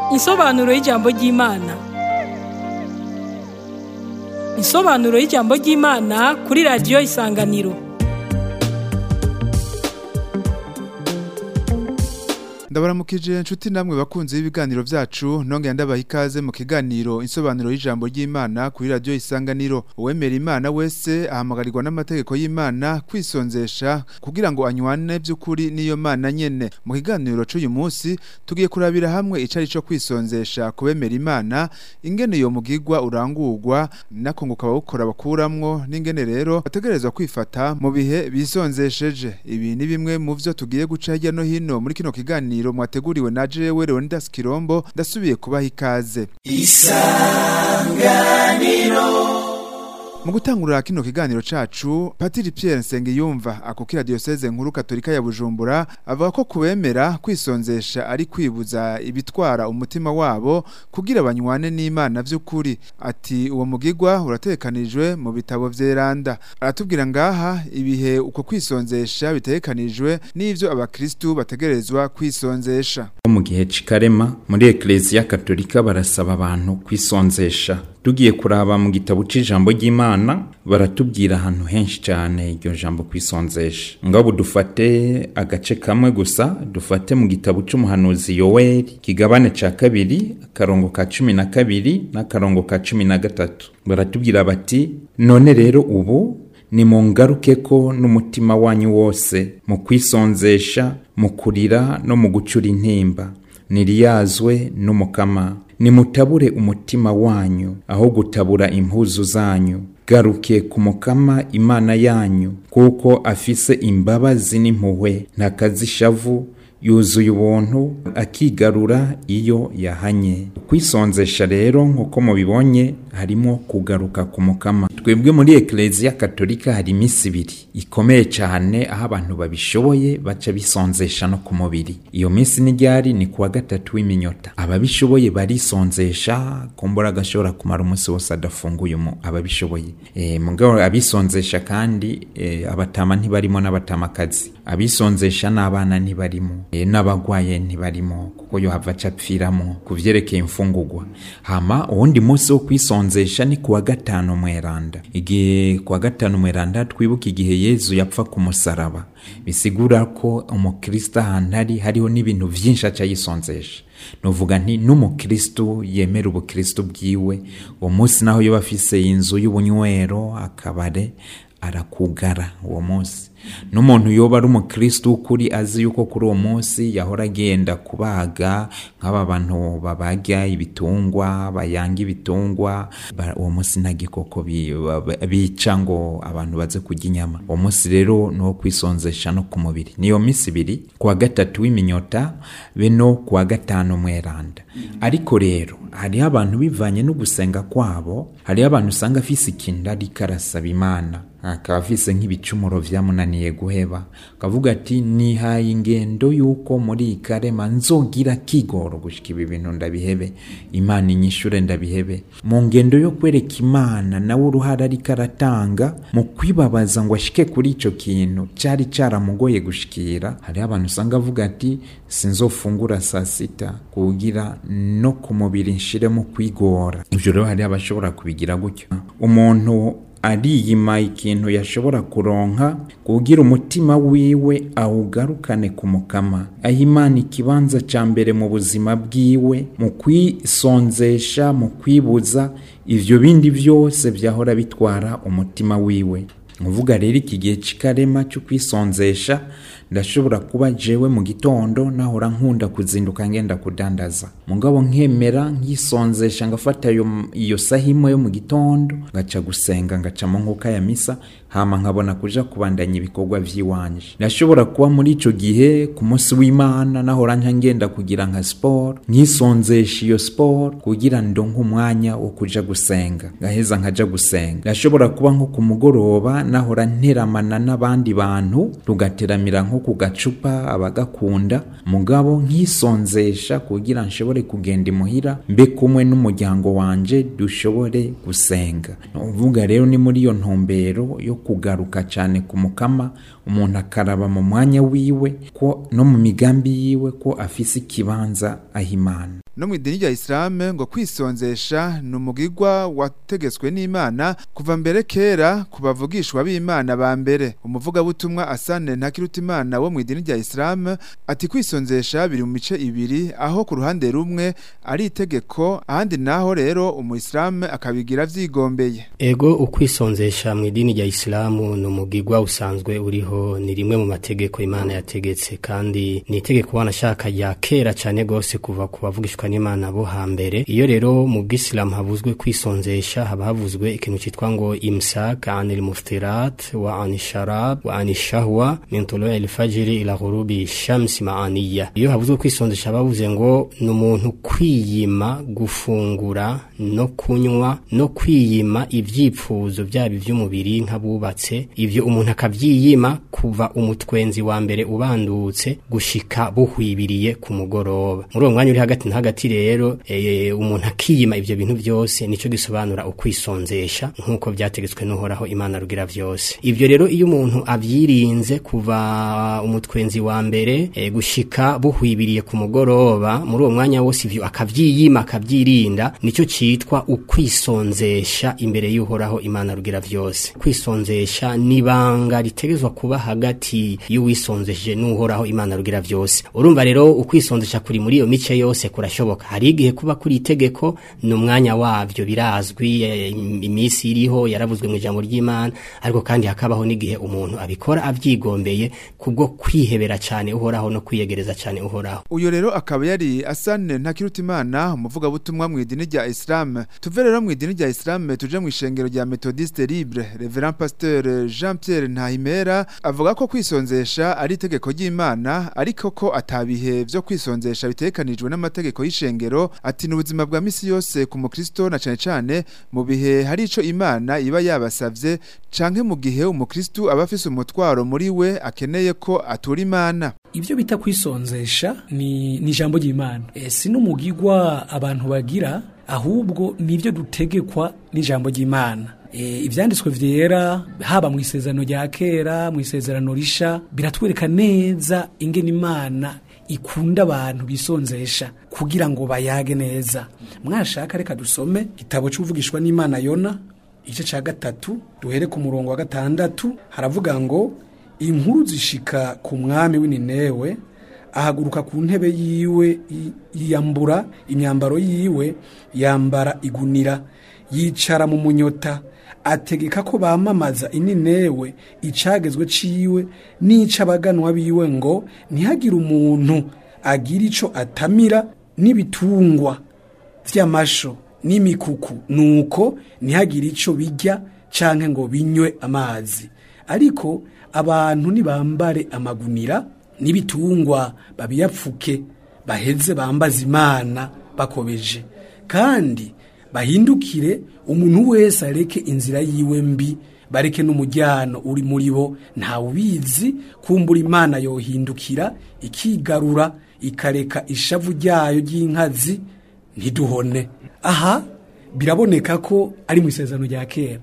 Insobanuro y'ijambo ry'Imana. Insobanuro y'ijambo ry'Imana kuri radiyo Isanganiro. ndabaramukije inshuti namwe bakunzi b'ibiganiro vyacu nongera ndabaha ikaze mu kiganiro insobanuro y'ijambo ry'Imana kuri radio Isanganiro uwemera Imana wese ahamagarirwa n'amategeko y'Imana kwisonzesha kugira ngo anywane by'ukuri n'iyo Mana nyene mu kiganiro c'uyu munsi tugiye kurabira hamwe icari co kwisonzesha kubemera Imana ingene iyo mugigwa urangurwa nako ngo ukaba bakuramwo n'ingene rero bategerezwa kwifata mu bihe bisonzesheje ibi ni bimwe mu vyo tugiye guca hirya no hino muri kino kiganiro kiganiro mwateguriwe na jewe Leonidas Kirombo ndasubiye kubaha ikaze Isanganiro mu gutangurira kino kiganiro cacu Patiri Pierre Nsengiyumva akukira diocese nkuru katolika ya Bujumbura avuga ko kubemera kwisonzesha ari kwibuza ibitwara umutima wabo kugira banywane n'Imana vy'ukuri ati uwo mugigwa uratekanijwe mu bitabo vyeranda aratubwira ngaha ibihe uko kwisonzesha bitekanijwe n'ivyo abakristu bategerezwa kwisonzesha mu gihe c'ikarema muri Ecclesia Katolika barasaba abantu kwisonzesha tugiye kuraba mu gitabo c'ijambo ry'Imana baratubwira ahantu henshi cyane iryo jambo kwisonzesha ngabo dufate agace kamwe gusa dufate mu gitabo c'umuhanuzi Yoweli kigabane ca kabiri akarongo ka cumi na kabiri n'akarongo ka cumi na gatatu baratubwira bati none rero ubu nimungarukeko n'umutima wanyu wose mu kwisonzesha mu kurira no mu gucura intimba niriyazwe n'umukama nimutabure umutima wanyu aho gutabura impuzu zanyu garuke ku mukama imana yanyu kuko afise imbabazi n'impuhwe ntakazishavu yuzuye ubuntu akigarura iyo yahanye kwisonzesha rero nk'uko mubibonye harimo kugaruka ku mukama twebwe muri ekereziya katolika hari iminsi ibiri ikomeye cyane aho abantu babishoboye baca bisonzesha no ku mubiri iyo minsi n'iryari ni kuwa gatatu w'iminyota ababishoboye barisonzesha kumbura agashobora kumara umunsi wose adafunguye ababishoboye e, mugabo abisonzesha kandi e, abatama ntibarimo n'abatamakazi abisonzesha n'abana ntibarimo e, n'abagwaye ntibarimo kuko yo hava capfiramo ku vyerekeye imfungurwa hama uwundi munsi wo kwisonzesha ni kuwa gatanu mweranda igihe kuwa gatanu mweranda twibuka igihe yezu yapfa ku musaraba bisigura ko umukristo ahantu ari hariho n'ibintu vyinshi aca yisonzesha nuvuga nti n'umukristo yemera ubukristo bwiwe uwo munsi naho yoba afise inzu y'ubunywero akabare arakugara uwo munsi n'umuntu yoba ari umukristo w'ukuri azi yuko kuri uwo munsi yahora agenda kubaga nk'aba bantu babaga ibitungwa bayanga ibitungwa uwo munsi nta gikoko bica ngo abantu baze kurya inyama uwo munsi rero ni uwo kwisonzesha no ku mubiri niyo minsi ibiri kuwa gatatu w'iminyota be no kuwa gatanu mweranda ariko rero hariho abantu bivanye no gusenga kwabo hariho abantu usanga afise ikintu ariko arasaba imana akaba afise nk'ibicumuro vyamunaniye guheba akavuga ati nihaye ingendo yuko muri iyi karema nzogira kigoro gushika ibi bintu ndabihebe imana inyishure ndabihebe mu ngendo yo kwereka imana nawe uruhare ariko aratanga mu kwibabaza ngo ashike kuri ico kintu cari caramugoye gushikira hariho abantu usanga avuga ati sinzofungura saa sita kugira no ku mubiri nshiremo kwigora ivyo rero hariho abashobora kubigira gutyo umuntu ariyima ikintu yashobora kuronka kugira umutima wiwe awugarukane ku mukama aho imana ikibanza ca mbere mu buzima bwiwe mu kwisonzesha mu kwibuza ivyo bindi vyose vyahora bitwara umutima wiwe uvuga rero iki gihe c'ikarema cyo kwisonzesha ndashobora kuba jewe mu gitondo nahora nkunda kuzinduka ngenda kudandaza mugabo nkemera nkisonzesha ngafata iyo saha imwe yo mu gitondo ngaca gusenga ngaca mu nkuka ya misa hama nkabona kuja kubandanya ibikorwa vy'iwanje ndashobora kuba muri ico gihe ku munsi w'imana nahora nca ngenda kugira nka sport nkisonzesha iyo sport kugira ndonke umwanya wo kuja gusenga ngaheza nkaja gusenga ndashobora kuba nko ku mugoroba nahora nteramana n'abandi bantu tugateramira nko ku gacupa abagakunda mugabo nkisonzesha kugira nshobore kugenda imuhira mbe kumwe n'umuryango wanje dushobore gusenga uvuga rero ni muri iyo ntumbero yo kugaruka cyane ku mukama umuntu akaraba mu mwanya wiwe ko no mu migambi yiwe ko afise ikibanza ahimana no mu idini rya Islam ngo kwisonzesha ni umugigwa wategetswe n'Imana kuva mbere kera ku bavugishwa b'Imana ba mbere umuvugabutumwa Asane Ntakirutimana wo mu idini rya Islam ati kwisonzesha biri mu mice ibiri aho ku ruhande rumwe ari itegeko ahandi naho rero umuislam akabigira vyigombeye ego ukwisonzesha mu idini rya Islamu ni umugigwa usanzwe uriho ni rimwe mu mategeko Imana yategetse kandi ni itegeko wanashaka rya kera cyane gose kuva ku bavugishwa n'Imana bo hambere iyo rero mu bw'Islam havuzwe kwisonzesha haba havuzwe ikintu citwa ngo imsak anil muftirat wa anisharab wa anishahwa min tulu'i al-fajr ila ghurubi shamsi ma'aniya iyo havuzwe kwisonzesha bavuze ngo ni umuntu kwiyima gufungura no kunywa no kwiyima ivyipfuzo byaba ivy'umubiri nk'abubatse ivyo umuntu akavyiyima kuva umutwenzi wa mbere ubandutse gushika buhwibiriye ku mugoroba muri uwo mwanya uri hagati na hagati rero e, umuntu akiyima ivyo bintu byose nico gisobanura ukwisonzesha nk'uko vyategetswe n'uhoraho imana rugira vyose ivyo rero iyo umuntu avyirinze kuva umutwenzi wa mbere e, gushika buhwibiriye ku mugoroba muri uwo mwanya wose ivyo akavyiyima akavyirinda nico citwa ukwisonzesha imbere y'uhoraho imana rugira vyose kwisonzesha nibanga ritegezwa kuba hagati y'uwisonzesheje n'uhoraho imana rugira vyose urumva rero ukwisonzesha kuri muri iyo mice yose kurashoboka hari igihe kuba kuri itegeko ni umwanya wavyo birazwi e, imisi iriho yaravuzwe mu ijambo ry'imana ariko kandi hakabaho n'igihe umuntu abikora avyigombeye kubwo kwihebera cyane uhoraho no kwiyegereza cyane uhoraho uyo rero akaba yari Asane Ntakirutimana umuvugabutumwa mu idini rya Islam tuve rero mu idini rya Islam tuje mu ishengero rya Methodiste Libre Reverend Pasteur Jean Pierre Ntahimera avuga ko kwisonzesha ari itegeko ry'Imana ariko ko atabihe vyo kwisonzesha bitekanijwe n'amategeko y'ishengero ati n'ubuzima bwa misi yose ku mukristo na cane cane mu bihe hari ico Imana iba yabasavye canke mu gihe umukristo aba afise umutwaro muri we akeneye ko atura Imana ibyo bita kwisonzesha ni ni ijambo ry'Imana e, si n'umugigwa abantu bagira ahubwo nivyo dutegekwa n'ijambo ry'Imana e, ivyanditswe vyera haba mu isezerano rya kera mu isezerano risha biratwereka neza ingene Imana ikunda abantu bisonzesha kugira ngo bayage neza mwashaka reka dusome igitabo cy'uvugishwa n'Imana Yona igice ca gatatu duhere ku murongo wa gatandatu haravuga ngo inkuru zishika ku mwami w'ininewe ahaguruka ku ntebe yiwe yiyambura imyambaro yiwe yambara igunira yicara mu munyota ategeka ko bamamaza ininewe icagezwe ciwe n'ic'abaganwa biwe ngo ntihagire umuntu agira ico atamira n'ibitungwa vy'amasho n'imikuku nuko ntihagire ico bijya canke ngo binywe amazi ariko abantu nibambare amagunira n'ibitungwa babiyapfuke baheze bambaza imana bakobeje kandi bahindukire umuntu wese areke inzira yiwe mbi bareke n'umujyano uri muri bo ntawubizi kumbura imana yohindukira ikigarura ikareka ishavu ryayo ry'inkazi ntiduhone aha biraboneka ko ari mu isezerano rya kera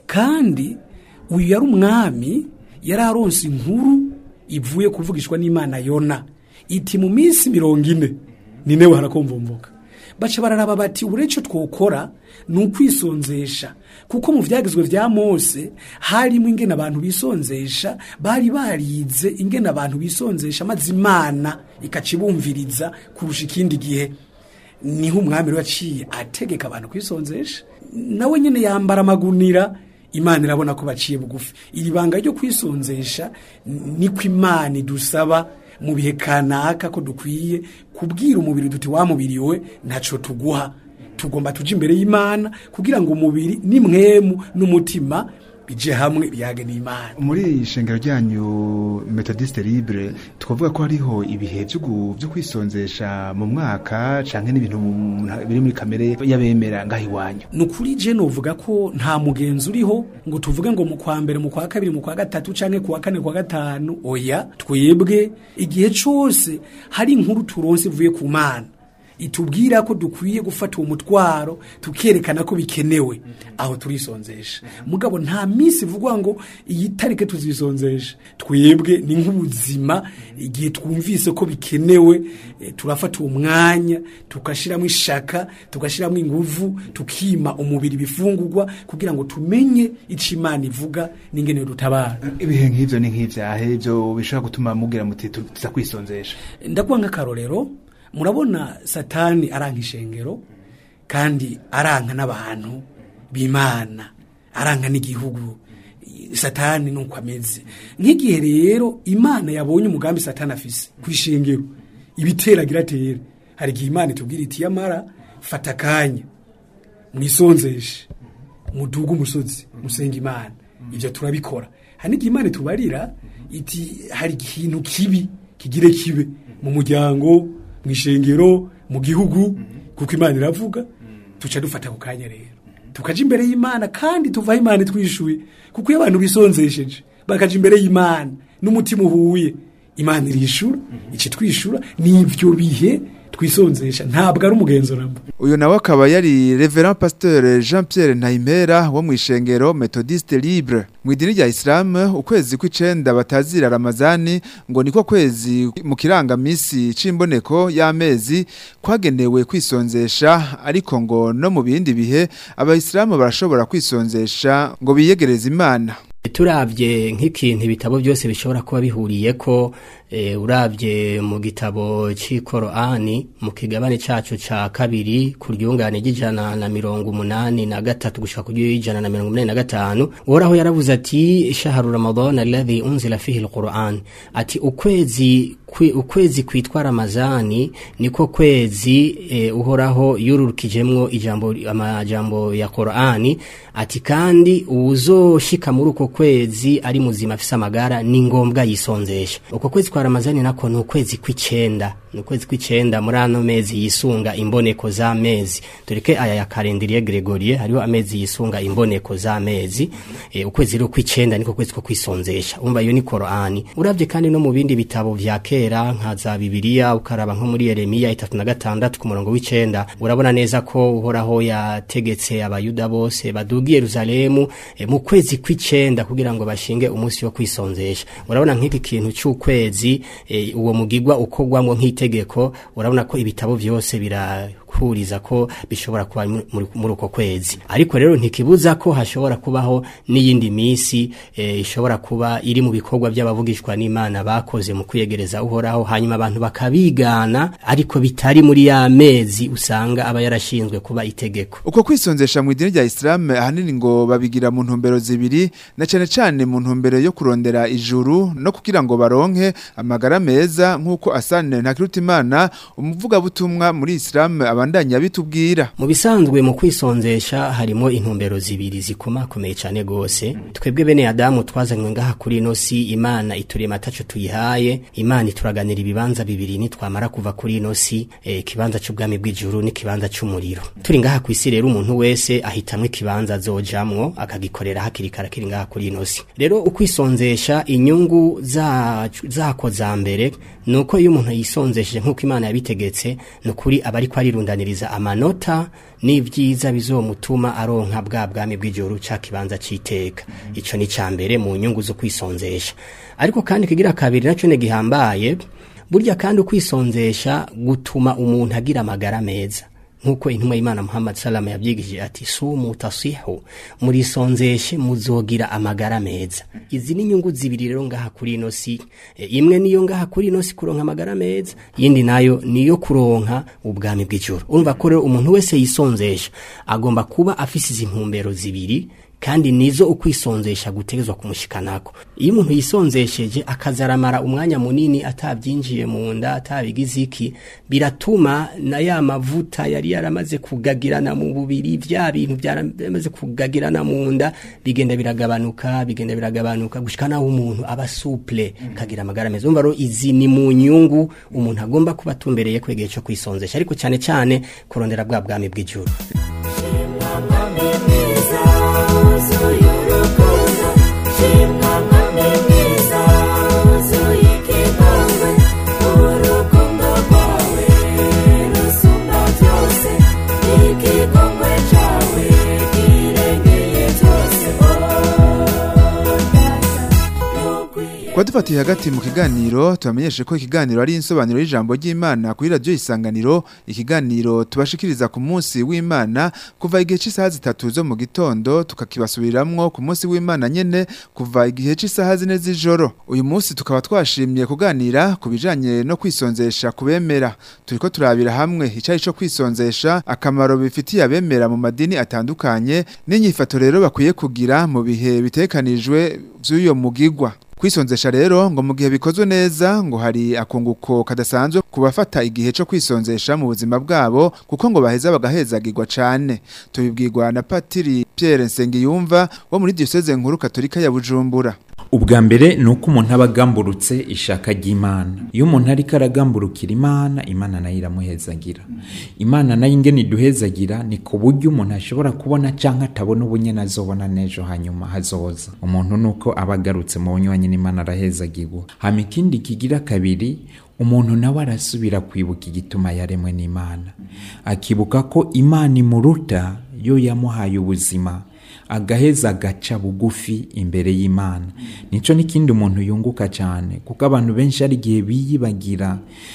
kandi uyu yari umwami yari aronse inkuru ivuye kuvugishwa n'imana yona iti mu minsi mirongo ine ninewe harakomvumvuka baca bararaba bati ubureco twokora ni ukwisonzesha kuko mu vyagizwe vya mose harimo ingene abantu bisonzesha bari barize ingene abantu bisonzesha maze imana ikacibumviriza kurusha ikindi gihe niho umwami rero yaciye ategeka abantu kwisonzesha nawe nyene yambara amagunira imana irabona ko baciye bugufi iri banga ryo kwisonzesha niko imana idusaba mu bihe kanaka ko dukwiye kubwira umubiri duti wa mubiri we ntaco tuguha tugomba tuje imbere y'imana kugira ngo umubiri n'imwemu n'umutima bije hamwe biyage n'imana muri ishengero ryanyu methodiste libre twavuga ko hariho ibihe byo kwisonzesha mu mwaka canke n'ibintu biri muri kamere y'abemera ngaho iwanyu ni ukuri je novuga ko nta mugenzi uriho ngo tuvuge ngo mu kwa mbere mu kwa kabiri mu kwa gatatu canke ku wa kane kwa gatanu oya twebwe igihe cose hari inkuru turonse ivuye ku mana itubwira ko dukwiye gufata uwo mutwaro tukerekana ko bikenewe aho turisonzesha mugabo nta minsi ivugwa ngo iyi tarike tuzisonzesha twebwe ni nk'ubuzima igihe twumvise ko bikenewe eh, turafata uwo mwanya tugashyiramo ishaka tugashyiramo inguvu tukima umubiri ibifungurwa kugira ngo tumenye icyo imana ivuga n'ingene dutabara ibihe nk'ivyo ni nk'ivyahe ivyo bishobora gutuma mugira muti tuza kwisonzesha ndakuba nk'akarorero murabona satani aranka ishengero kandi aranka n'abantu b'imana aranka n'igihugu satani nuko ameze nk'igihe rero imana yabonye umugambi satani afise ku ishengero ibiteragira atere hari igihe imana itubwira iti yamara fata akanya mwisonzeshe muduge umusozi musenga imana ibyo turabikora hari n'igihe imana itubarira iti hari ikintu kibi kigire kibe mu muryango mu ishengero mu gihugu kuko imana iravuga tuca dufata ku kanya rero tukaja imbere y'imana kandi tuvaho imana itwishuye kuko iyo abantu bisonzesheje bakaja imbere y'imana n'umutima uhuye imana irishura ici twishura n'ivyo bihe twisonzesha ntabwo ari umugenzo namba uyu nawe akaba yari reverend pasteur jean pierre ntayimpera wo mu ishengero methodiste libre mu idini rya isilamu ukwezi kw'icenda batazira ramazani ngo niko kwezi mu kirangamisi c'imboneko y'amezi kwagenewe kwisonzesha ariko ngo no mu bindi bihe abayisilamu barashobora kwisonzesha ngo biyegereze imana turabye nk'ikintu ibitabo byose bishobora kuba bihuriye ko e, urabye mu gitabo cy'ikoroani mu kigabane cyacu ca kabiri ku ryungane ry'ijana na mirongo umunani na gatatu gushika ku ry'ijana na mirongo umunani na gatanu uhoraho yaravuze ati shaharu ramadan alladhi unzila fihi alquran ati ukwezi kwi, ukwezi kwitwa ramazani niko kwezi e, uhoraho yururukijemwo ijambo amajambo ya Qur'ani ati kandi uzoshika muri uko kwezi ari muzima afise amagara ni ngombwa yisonzesha uko kwezi kwa ramazani nako ni ukwezi kw'icenda ni ukwezi kw'icenda muri ano mezi yisunga imboneko z'amezi tureke aya ya kalendriye gregorie hariho amezi yisunga imboneko z'amezi e, ukwezi rero kw'icenda niko kwezi ko kwisonzesha umva iyo ni Qur'ani uravye kandi no mu bindi bitabo vya kera nka za bibiliya ukaraba nko muri yeremiya itatu na gatandatu ku murongo w'icenda urabona neza ko uhoraho yategetse abayuda bose baduga i yeruzalemu e, mu kwezi kw'icenda kugira ngo bashinge umunsi wo kwisonzesha urabona nk'iki kintu c'ukwezi e, uwo mugigwa ukorwamwo nk'itegeko urabona ko ibitabo vyose bira kuriza ko bishobora kuba muri uko kwezi ariko rero ntikibuza ko hashobora kubaho n'iyindi misi e, ishobora kuba iri mu bikorwa by'abavugishwa n'Imana bakoze mu kwiyegereza uhoraho hanyuma abantu bakabigana ariko bitari muri ya mezi usanga aba yarashinzwe kuba itegeko uko kwisonzesha mu idini rya Islam ahanini ngo babigira mu ntumbero zibiri na cyane cyane mu ntumbero yo kurondera ijuru no kugira ngo baronke amagara meza nk'uko Asane Ntakirutimana umuvuga butumwa muri Islam abandanya bitubwira mu bisanzwe mu kwisonzesha harimo intumbero zibiri zikomakomeye cyane gose twebwe bene Adamu twazanywe ngaha kuri ino si Imana iturema ataco tuyihaye Imana ituraganira ibibanza bibiri nitwamara kuva kuri ino si e, kibanza c'ubwami bw'ijuru n'ikibanza c'umuriro turi ngaha ku isi rero umuntu wese ahitamwe ikibanza azojamwo akagikorera hakiri kare kiri ngaha kuri ino si rero ukwisonzesha inyungu zako za mbere nuko iyo umuntu yisonzesheje nk'uko Imana yabitegetse nukuri aba ariko arirundaniriza amanota n'ivyiza bizomutuma aronka bwa bwami bw'ijuru ca kibanza c'iteka ico ni ca mbere mu nyungu zo kwisonzesha ariko kandi kigira kabiri naco ne gihambaye burya kandi ukwisonzesha gutuma umuntu agira amagara meza nkuko intumwa y'Imana Muhammad salama yabyigishije ati sumu tasihu murisonzeshe muzogira amagara meza izi ni nyungu zibiri rero ngaha kuri ino si e, imwe niyo ngaha kuri ino si kuronka amagara meza yindi nayo niyo kuronka ubwami bw'ijuru urumva ko rero umuntu wese yisonzesha agomba kuba afise izi ntumbero zibiri kandi nizo ukwisonzesha gutegezwa kumushikanako iyo umuntu yisonzesheje akazaramara umwanya munini atabyinjiye mu nda atabigize iki biratuma na ya mavuta yari yaramaze kugagirana mu bubiri vya bintu byaramaze kugagirana mu nda bigenda biragabanuka bigenda biragabanuka gushika naho umuntu aba souple kagira amagara meza umva rero izi ni mu nyungu umuntu agomba kuba atumbereye kwegeye cyo kwisonzesha ariko cyane cyane kurondera bwa bwami bw'ijuru Kwa dufatiye hagati mu kiganiro tubamenyeshe ko ikiganiro ari insobanuro y'ijambo ry'Imana kuri radio isanganiro ikiganiro tubashikiriza ku munsi w'Imana kuva igihe cy'isaha zitatu zo mu gitondo tukakibasubiramwo ku munsi w'Imana nyene kuva igihe cy'isaha zine z'ijoro uyu munsi tukaba twashimye kuganira ku bijanye no kwisonzesha kubemera turiko turabira hamwe icari co kwisonzesha akamaro bifitiye abemera mu madini atandukanye n'inyifato rero bakwiye kugira mu bihe bitekanijwe vy'uyo mugigwa Kwisonzesha rero ngo mu gihe bikozwe neza ngo hari akunguko kadasanzwe kubafata igihe cyo kwisonzesha mu buzima bwabo kuko ngo baheza bagahezagirwa cane tubibwirwa na Patiri Pierre Nsengiyumva wo muri diocese nkuru katolika ya Bujumbura ubwa mbere ni uko umuntu aba agamburutse ishaka ry'imana iyo umuntu ariko aragamburukira imana imana nayo iramuhezagira imana nayo ingene iduhezagira ni ku buryo umuntu ashobora kubona cyangwa atabona ubunyene azobona n'ejo hanyuma hazoza umuntu ni uko aba agarutse mu bunywanyi n'imana arahezagirwa hama ikindi kigira kabiri umuntu nawe arasubira kwibuka igituma yaremwe n'imana akibuka ko imana imuruta yo yamuhaye ubuzima agaheza agaca bugufi imbere y'imana nico n'ikindi umuntu yunguka cyane kuko abantu benshi hari igihe biyibagira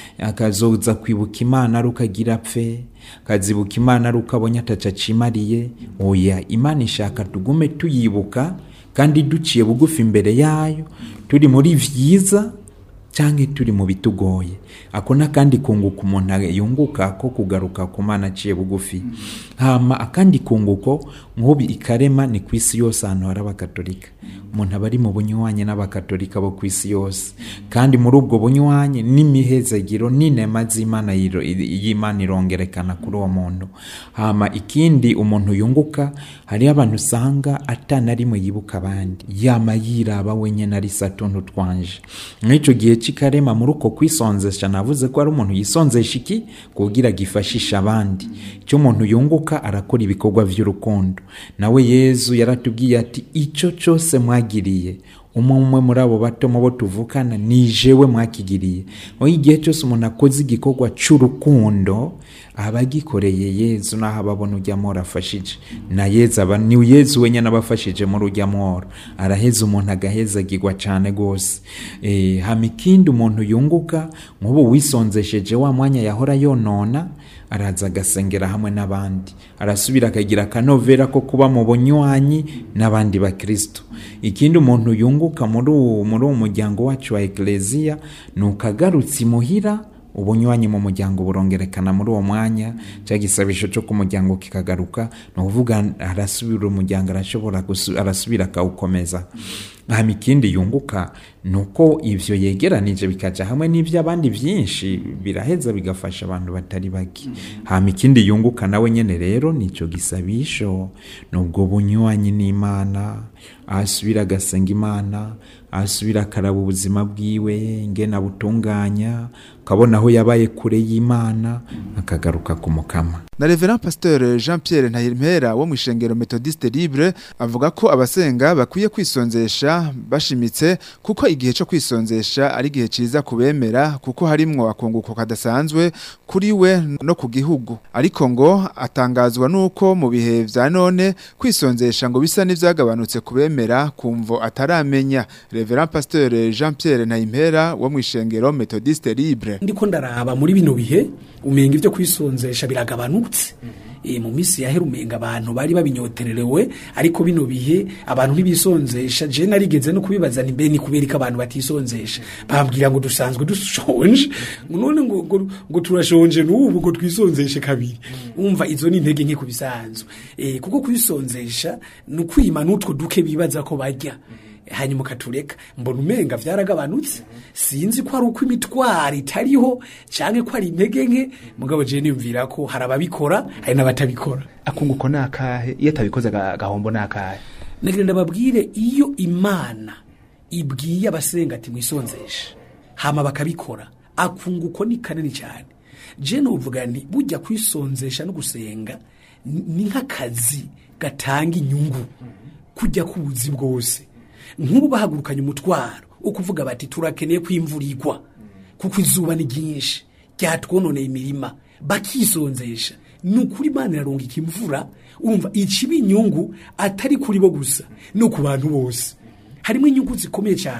akazoza kwibuka imana ari ukagira apfe akazibuka imana ari uko abonye ataca acimariye oya imana ishaka tugume tuyibuka kandi duciye bugufi imbere yayo turi muri vyiza cyangwa turi mu bitugoye ako n'akandi kunguko umuntu yunguka ko kugaruka ku mana aciye bugufi hama akandi kunguko nk'ubu ikarema ni ku isi yose ahantu hari abakatolika umuntu aba ari mu bunywanyi n'abakatolika bo ku isi yose kandi muri ubwo bunywanyi n'imihezagiro n'inema z'imana yiro- y'imana irongerekana kuri uwo muntu hama ikindi umuntu yunguka hariho abantu usanga atana rimwe yibuka abandi yama yiraba wenyine ari satuntu twanje mw'ico gihe c'ikarema muri uko kwisonzesha navuze ko ari umuntu yisonzesha iki kugira gifashisha abandi icyo umuntu yunguka arakora ibikorwa vy'urukundo nawe yezu yaratubwiye ati ico cose mwagiriye umwe umwe muri abo bato mu bo tuvukana ni jewe mwakigiriye aho igihe cyose umuntu akoze igikorwa cy'urukundo aba agikoreye yezu naho ababona ujya mworo afashije na yezu aba ni yezu wenyine aba afashije muri ujya mworo araheza umuntu agahezagirwa cyane rwose e, hama ikindi umuntu yunguka nk'ubu wisonzesheje wa mwanya yahora yonona araza agasengera hamwe n'abandi arasubira akagira akanovera ko kuba mu bunywanyi n'abandi bakristo ikindi umuntu yunguka muri uwo muri uwo muryango wacu wa ekleziya ni ukagarutse imuhira ubunywanyi mu muryango burongerekana muri uwo mwanya cya gisabisho cyo ku muryango kikagaruka ni ukuvuga arasubira umuryango arashobora gusu- arasubira akawukomeza hama ikindi yunguka ni uko ivyo yegeranije bikaja hamwe n'ivy'abandi vyinshi biraheza bigafasha abantu batari bake hama ikindi yunguka nawe nyene rero nico gisabisho nubwo bunywanyi n'imana ahasubira agasenga imana ahasubira akaraba ubuzima bwiwe ingene abutunganya ukabona aho yabaye kure y'imana akagaruka ku mukama na Reverend Pasteur Jean Pierre Ntahimpera wo mu ishengero Methodiste Libre avuga ko abasenga bakwiye kwisonzesha bashimitse kuko igihe cyo kwisonzesha ari igihe ciza kubemera kuko harimwo akunguko kadasanzwe kuri we no ku gihugu ariko ngo atangazwa nuko mu bihe vya none kwisonzesha ngo bisa n'ivyagabanutse kubemera kumvo ataramenya Reverend Pasteur Jean Pierre Ntahimpera wo mu ishengero Methodiste Libre ndiko ndaraba muri bino bihe umenga ibyo kwisonzesha biragabanutse e, mu minsi yahera umenga abantu bari babinyotererewe ariko bino bihe abantu ntibisonzesha je narigeze no kubibaza ni mbe ni kubera ko abantu batisonzesha bambwira ngo dusanzwe dushonje ngo none ngo, ngo, ngo turashonje n'ubu ngo twisonzeshe kabiri umva izo ni intege nke kubisanzwe e, kuko kwisonzesha ni ukwima n'utwo duke bibaza ko barya hanyuma ukatureka mbona umenga vyaragabanutse sinzi ko ari uko imitwaro itariho canke ko ari intege nke mugabo je niyumvira ko hari ababikora hari n'abatabikora akunguko ni akahe iyo atabikoze aga- agahombo ni akahe nagira ndababwire iyo imana ibwiye abasenga ati mwisonzeshe hama bakabikora akunguko ni kanini cyane je nuvuga nti bujya kwisonzesha no gusenga ni ni nk'akazi gatanga inyungu kujya kubuzi bwose nk'ubu bahagurukanye umutwaro ukuvuga bati turakeneye ko imvura igwa kuko izuba ni ryinshi ryatwononeye imirima bakisonzesha ni ukuri imana irarungika imvura urumva ikiba inyungu atari kuri bo gusa no ku bantu bose harimo inyungu zikomeye cyane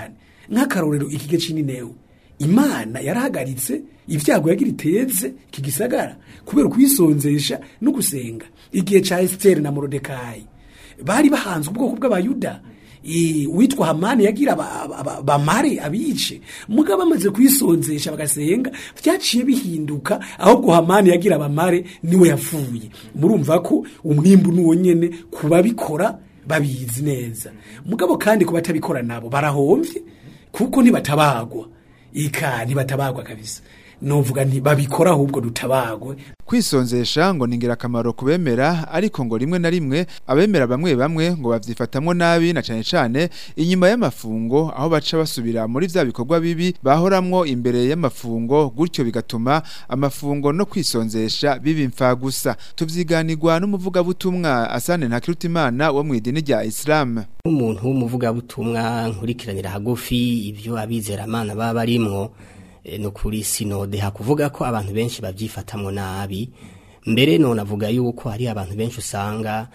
nk'akarorero ikige c'ininewe imana yarahagaritse ibyago yagira iteze iki gisagara kubera ukwisonzesha no gusenga igihe ca esiteri na morodekayi bari bahanze ubwoko bw'abayuda Eh, uwitwa hamani yagira aba- aba- aba- bamare abice mugabo bamaze kwisonzesha bagasenga vyaciye bihinduka ahubwo hamani yagira abamare niwe yapfuye murumva ko umwimbu nuwo nyene kubabikora babizi neza mugabo kandi ku batabikora nabo barahomvye kuko ntibatabagwa ika ntibatabagwa kabisa novuga nti babikora ahubwo dutabagwe kwisonzesha ngo ni ingirakamaro ku bemera ariko ngo rimwe na rimwe abemera bamwe bamwe ngo bavyifatamwo nabi na cane cane inyuma y'amafungo aho baca basubira muri vya bikorwa bibi bahoramwo imbere y'amafungo gutyo bigatuma amafungo no kwisonzesha biba imfa gusa tuvyiganirwa n'umuvugabutumwa Asane Ntakirutimana wo mw'idini rya Islam umuntu w'umuvugabutumwa nkurikiranira hagufi ibyo abizeramana baba barimwo eh, no kuri sinode hakuvuga ko abantu benshi babyifatamwo nabi mbere none avuga yuko hari abantu benshi usanga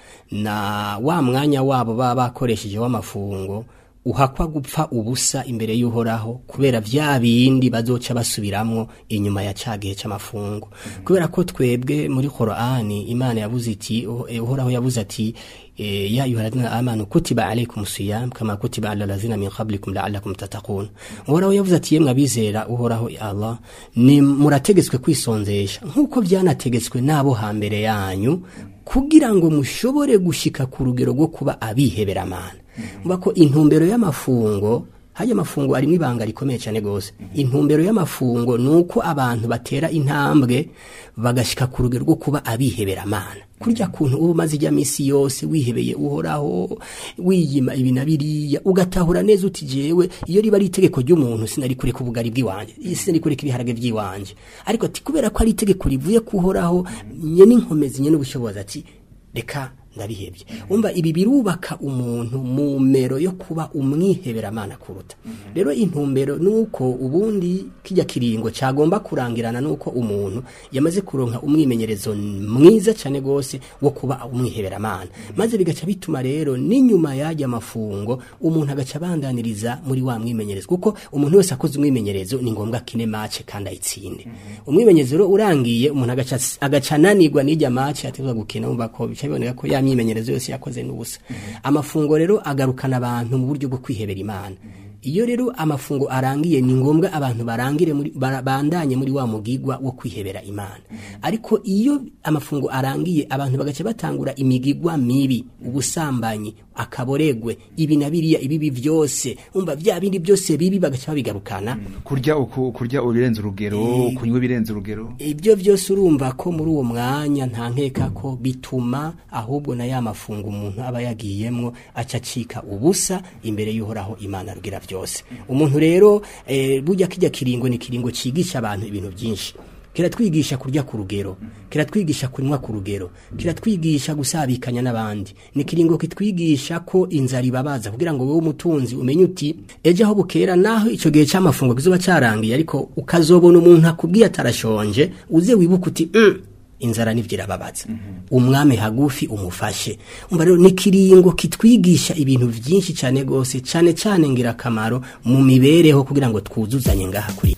na wa mwanya wabo baba bakoresheje w'amafungo uhakwa gupfa ubusa imbere y'uhoraho kubera vya bindi bazoca basubiramwo inyuma ya ca gihe c'amafungo kubera ko twebwe muri Qur'ani Imana yavuze iti oh, eh, uhoraho yavuze ati eh, ya ayyuhalladhina amanu kutiba alaykum siyam kama kutiba ala allazina min qablikum la'allakum tattaqun uhoraho yavuze ati yemwe abizera uhoraho ya Allah ni murategetswe kwisonzesha nkuko byanategetswe nabo hambere yanyu kugira ngo mushobore gushika ku rugero rwo kuba abihebera amana mba ko intumbero y'amafungo hajya amafungo arimo ibanga rikomeye cyane gose intumbero y'amafungo ni uko abantu batera intambwe bagashika ku rugero rwo kuba abihebera amana kurya kuntu uba umaze ijya minsi yose wihebeye uhoraho wiyima ibi na biriya ugatahura neza uti jewe iyo riba ari itegeko ry'umuntu sinari kureka ubugari bw'iwanje sinari kureka ibiharage by'iwanje ariko ati kubera ko ari itegeko rivuye kuhoraho nye n'inkomezi nye n'ubushobozi ati reka ndabihebye umva ibi birubaka umuntu mu mero yo kuba umwiheberamana kuruta rero intumbero nuko ubundi kijya kiringo cyagomba kurangirana nuko umuntu yamaze kuronka umwimenyerezo mwiza cyane gose wo kuba umwiheberamana maze bigaca bituma rero n'inyuma yajya amafungo umuntu agaca abandaniriza muri wa mwimenyerezo kuko umuntu wese akoze umwimenyerezo ni ngombwa kine mace kandi ayitsinde umwimenyerezo rero urangiye umuntu agaca agaca ananirwa n'ijya mace ategerezwa gukina umva ko bica biboneka ko ya myimenyerezo yose yakoze n'ubusa amafungo rero agarukana abantu mu buryo bwo kwihebera imana iyo rero amafungo arangiye ni ngombwa abantu barangire muri bara- bandanye muri wa mugigwa wo kwihebera imana ariko iyo amafungo arangiye abantu bagaca batangura imigigwa mibi ubusambanyi akaboregwe ibi na biriya ibibi byose umva vya bindi byose bibi bagaca babigarukana kurya uku kurya ubirenze urugero kunywa ibirenze urugero ibyo byose urumva ko muri uwo mwanya nta nkeka ko bituma ahubwo na ya mafungo umuntu aba yagiyemwo aca acika ubusa imbere y'uhoraho imana rugira byose umuntu rero eh, burya kijya kiringo ni kiringo cigisha abantu ibintu byinshi kiratwigisha kurya ku rugero kiratwigisha kunywa ku rugero kiratwigisha gusabikanya n'abandi ni kiringo kitwigisha ko inzara ibabaza kugira ngo wowe umutunzi umenye uti ejo aho bukera naho icyo gihe cy'amafungo kizoba cyarangiye ariko ukazobona umuntu akubwiye atarashonje uze wibuke uti mm, inzara nivyo irababaza umwami hagufi umufashe umva rero ni kiringo kitwigisha ibintu vyinshi cyane gose cyane cyane ngirakamaro mu mibereho kugira ngo twuzuzanye ngaha kuri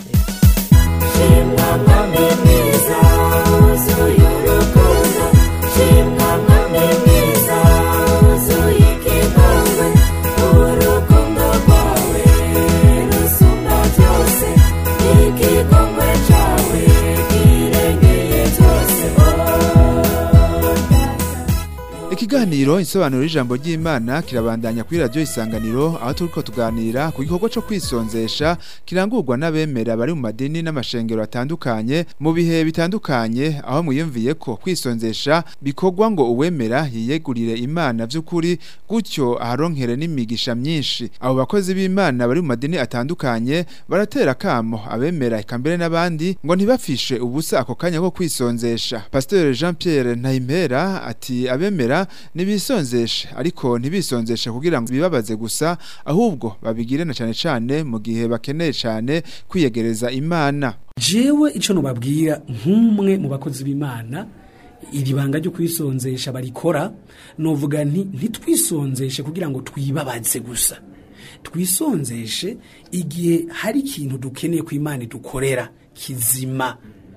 Ikiganiro insobanuro y'ijambo ry'Imana kirabandanya kuri radio isanganiro aho turiko tuganira ku gikorwa cyo kwisonzesha kirangurwa n'abemera bari mu madini n'amashengero atandukanye mu bihe bitandukanye aho mwiyumviye ko kwisonzesha bikorwa ngo uwemera yiyegurire Imana vy'ukuri gutyo aharonkere n'imigisha myinshi abo bakozi b'Imana bari mu madini atandukanye baratera kamo abemera eka mbere n'abandi ngo ntibafishe ubusa ako kanya ko kwisonzesha Pasteur Jean Pierre Ntayimpera ati abemera nibisonzeshe ariko ntibisonzeshe kugira ngo bibabaze gusa ahubwo babigire na cane cane mu gihe bakeneye cane kwiyegereza Imana jewe ico nubabwira nk'umwe mu bakozi b'imana iri banga ryo kwisonzesha barikora novuga nti ntitwisonzeshe kugira ngo twibabaze gusa twisonzeshe igihe hari ikintu dukeneye ko imana idukorera kizima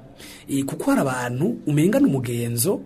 Eh, kuko hari abantu umenga n'umugenzo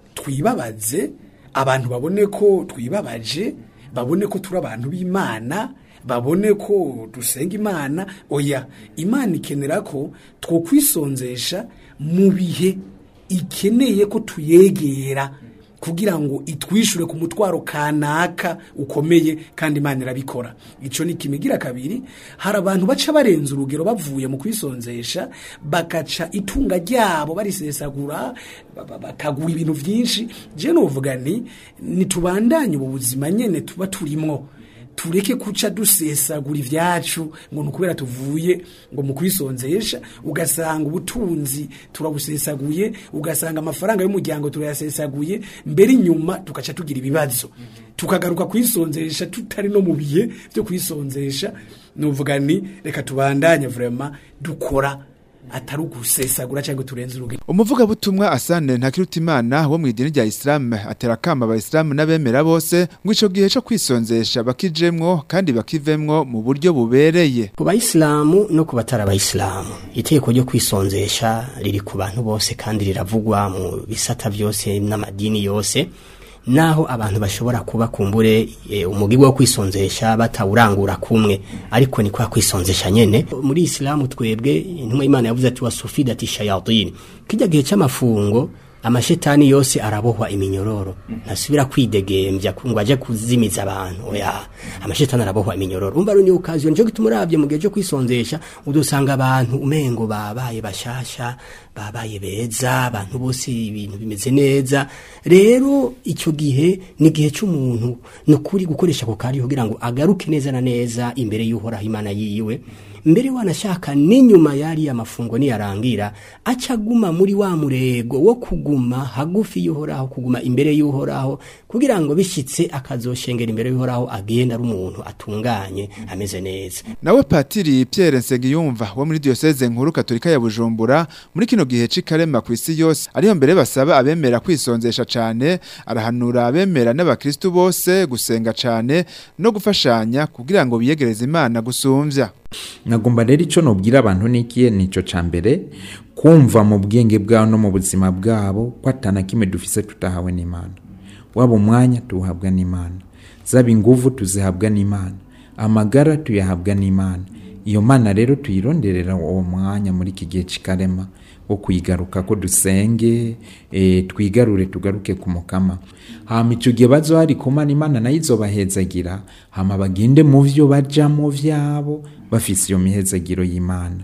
twibabaze abantu babone ko twibabaje babone ko turi abantu b'imana babone ko dusenga imana oya imana ikenera ko twokwisonzesha mu bihe ikeneye ko tuyegera kugira ngo itwishure ku mutwaro kanaka ukomeye kandi imana irabikora ico ni kimigira kabiri hari abantu baca barenza urugero bavuye mu kwisonzesha bakaca itunga ryabo barisesagura ba- ba- bakagura ibintu vyinshi je novuga nti nitubandanye ubu buzima nyene tuba turimwo tureke kuca dusesagura ivyacu ngo nukubera tuvuye ngo mu kwisonzesha ugasanga ubutunzi turabusesaguye ugasanga amafaranga y'umuryango turayasesaguye mbere inyuma tugaca tugira ibibazo tukagaruka kwisonzesha tutari no mu bihe byo kwisonzesha nuvuga ni reka tubandanye vraiment dukora atari ugusesagura cyangwa turenze urugero umuvugabutumwa asane ntakirutimana wo mu idini rya isilamu atera akama abayisilamu n'abemera bose ngo ico gihe co kwisonzesha bakijemwo kandi bakivemwo mu buryo bubereye ku bayisilamu no ku batari abayisilamu itegeko ryo kwisonzesha riri ku bantu bose kandi riravugwa mu bisata byose n'amadini yose naho abantu bashobora kuba kumbure e, umugirwa wo kwisonzesha batawurangura kumwe ariko ni kwa kwisonzesha nyene muri isilamu twebwe intumwa y'imana yavuze ati wasufidati shayatini kijya gihe c'amafungo amashetani yose arabohwa iminyororo ntasubira kwidegembya ngo aje kuzimiza abantu oya amashetani arabohwa iminyororo umva rero ni ukaziyo nico gituma uravye mu gihe cyo kwisonzesha udusanga abantu umengo babaye bashasha babaye beza abantu bose ibintu bimeze neza rero icyo gihe ni igihe cy'umuntu ni ukuri gukoresha ako kari kugira ngo agaruke neza na neza imbere y'uhoraho imana yiwe mbere wanashaka n'inyuma yari amafungo niyarangira aca aguma muri wa murego wo kuguma hagufi y'uhoraho kuguma imbere y'uhoraho kugira ngo bishyitse akazoshengera imbere y'uhoraho agenda ari umuntu atunganye ameze neza nawe patiri Pierre Nsengiyumva wo muri diocese nkuru katolika ya Bujumbura muri kino gihe c'ikarema ku isi yose ariho mbere basaba abemera kwisonzesha cane arahanura abemera n'abakristu bose gusenga cane no gufashanya kugira ngo biyegereze Imana gusumvya nagomba rero icyo nubwira abantu n'ikiye nicyo cya mbere kumva mu bwenge bwabo no mu buzima bwabo ko atana kimwe dufise tutahawe n'imana waba umwanya tuwuhabwa n'imana zaba inguvu tuzihabwa n'imana amagara tuyahabwa n'imana iyo mana rero tuyironderera uwo mwanya muri iki gihe cy'ikarema wo kuyigaruka ko dusenge e, twigarure tugaruke ku mukama hama icyo gihe bazo hari kumana imana nayo izobahezagira hama bagende mu vyo bajamo vyabo bafise iyo mihezagiro y'imana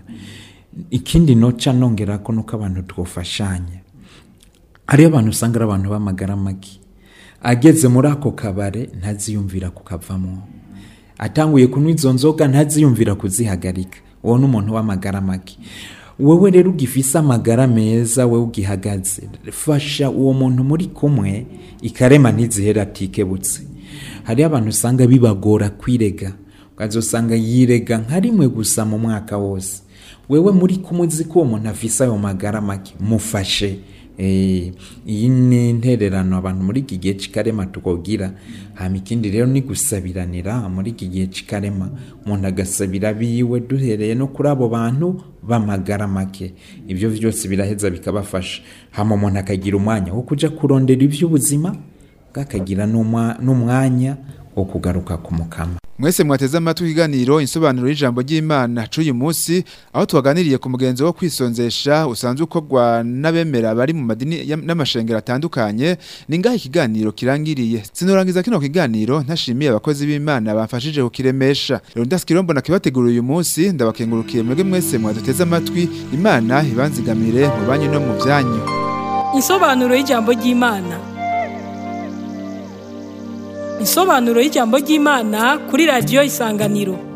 ikindi noca nongerako nuko abantu twofashanya hariyo abantu usanga ari abantu b'amagara make ageze muri ako kabare ntaziyumvira kukavamo atanguye kunywa izo nzoga ntaziyumvira kuzihagarika uwo ni umuntu w'amagara make wowe rero ugifise amagara meza wowe ugihagaze fasha uwo muntu muri kumwe ikarema ntizihera atikebutse hariyo abantu usanga bibagora kwirega ukazosanga yirega nka rimwe gusa mu mwaka wose wewe muri kumwe uzi ko uwo muntu afise ayo magara make mufashe Eh, iyi ni intererano abantu muri iki gihe cy'ikarema tukogira hama ikindi rero ni gusabiranira muri iki gihe cy'ikarema umuntu agasabira biwe duhereye no kuri abo bantu b'amagara make ibyo byose biraheza bikabafasha hama umuntu akagira umwanya wo kuja kurondera iby'ubuzima bwakagira n'umwa- n'umwanya wo kugaruka ku mukama mwese mwateze amatwi ikiganiro insobanuro y'ijambo ry'Imana c'uyu munsi aho twaganiriye ku mugenzo wo kwisonzesha usanzwe ukorwa n'abemera bari mu madini ya- n'amashengero atandukanye ni ngaho ikiganiro kirangiriye sinorangiza kino kiganiro ntashimiye abakozi b'Imana bamfashije kukiremesha rero ndaskirombo nakibategura uyu munsi ndabakengurukiye mwebwe mwese mwaduteze amatwi Imana ibanzigamire mu banyu no mu byanyu Insobanuro y'ijambo ry'Imana. Insobanuro y'ijambo ry'Imana kuri radio Isanganiro.